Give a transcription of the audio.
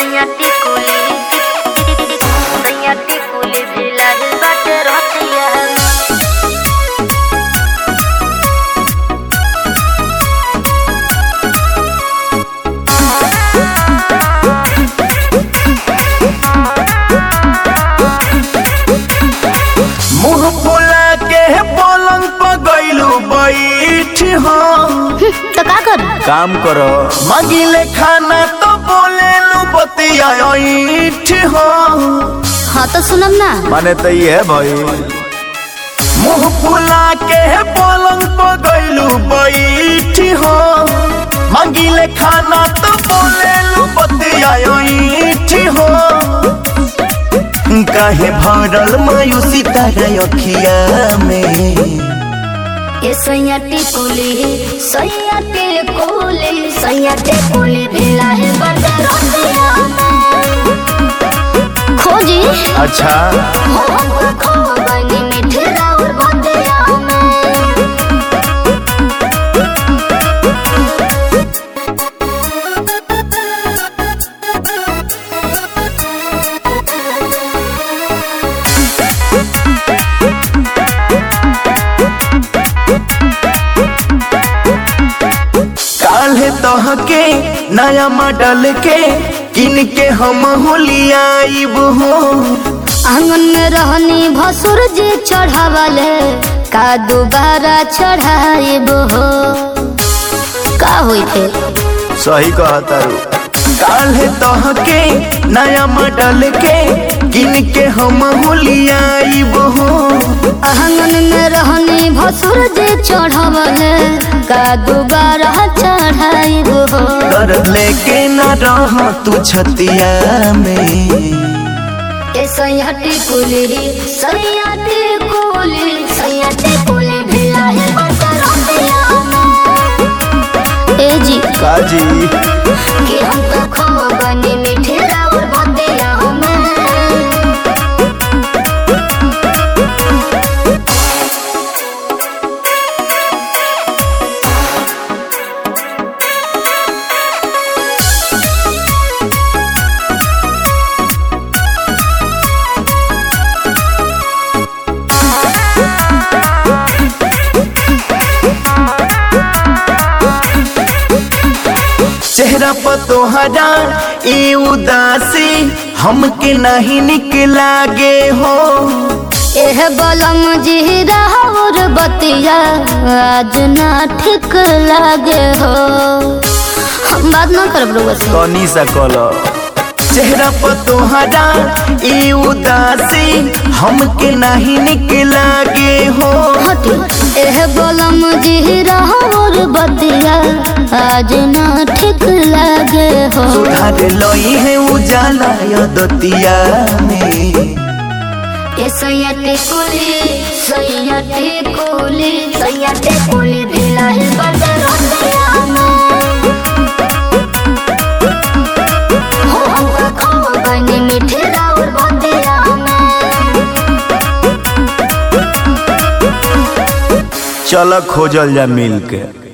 सैयाटी कुली सैयाटी कुली भिलाई बाटे रतिया मुंह फुला के पलंग पर गइलू बैठ हो तो का कर काम करो मगिले खाना तो बोले लू बतिया ऐठ हो हाँ तो सुनम ना माने तो ये भाई मुंह फुला के पलंग पर गइलू बैठ हो मगिले खाना तो बोले लू बतिया ऐठ हो काहे भरल मायूसी तारा अखिया में ये सैयाटी कुली सैयाटी कुली सैयाटी कुली भिलाई बाटे रतिया खोजी अच्छा हो खो बनी मीठे राउर बतिया में काल्हे तहके नया मॉडल के किन के हम होलियाइब हो आंगन में रहनी भसुर जी चढ़ावले का दोबारा चढ़ाइब हो का होई थे सही कहता रू काल्हे तहके नया मॉडल के किन के हम होलियाइब हो आंगन में रहनी भसुर जी चढ़ावले का दोबारा चढ़ाइब हो कर लेके न रह तू छतिया में ए सैयाटी कुली सैयाटी कुली सैयाटी कुली भिलाई बता रतिया में। ए जी काजी कि हम तो खो बनी मीठे राउर बतिया में चेहरा पर तोहरा ई उदासी हमके नहीं निक लागे हो एह बलम जी राउर बतिया आज ना ठीक लागे हो हम बात ना करब रउआ से तनी सा कलो चेहरा पर तोहरा ई उदासी हमके नहीं निक लागे हो हटी एह बलम जी राउर बतिया आज ना ठीक लागे हो सुधार लई है उजाला यदतिया में ए सैयाटे कुली सैयाटे कुली सैयाटे कुली भिलाई बटे रतिया में हो हो खो बनी मीठे राउर बतिया में चल खोजल जा मिल के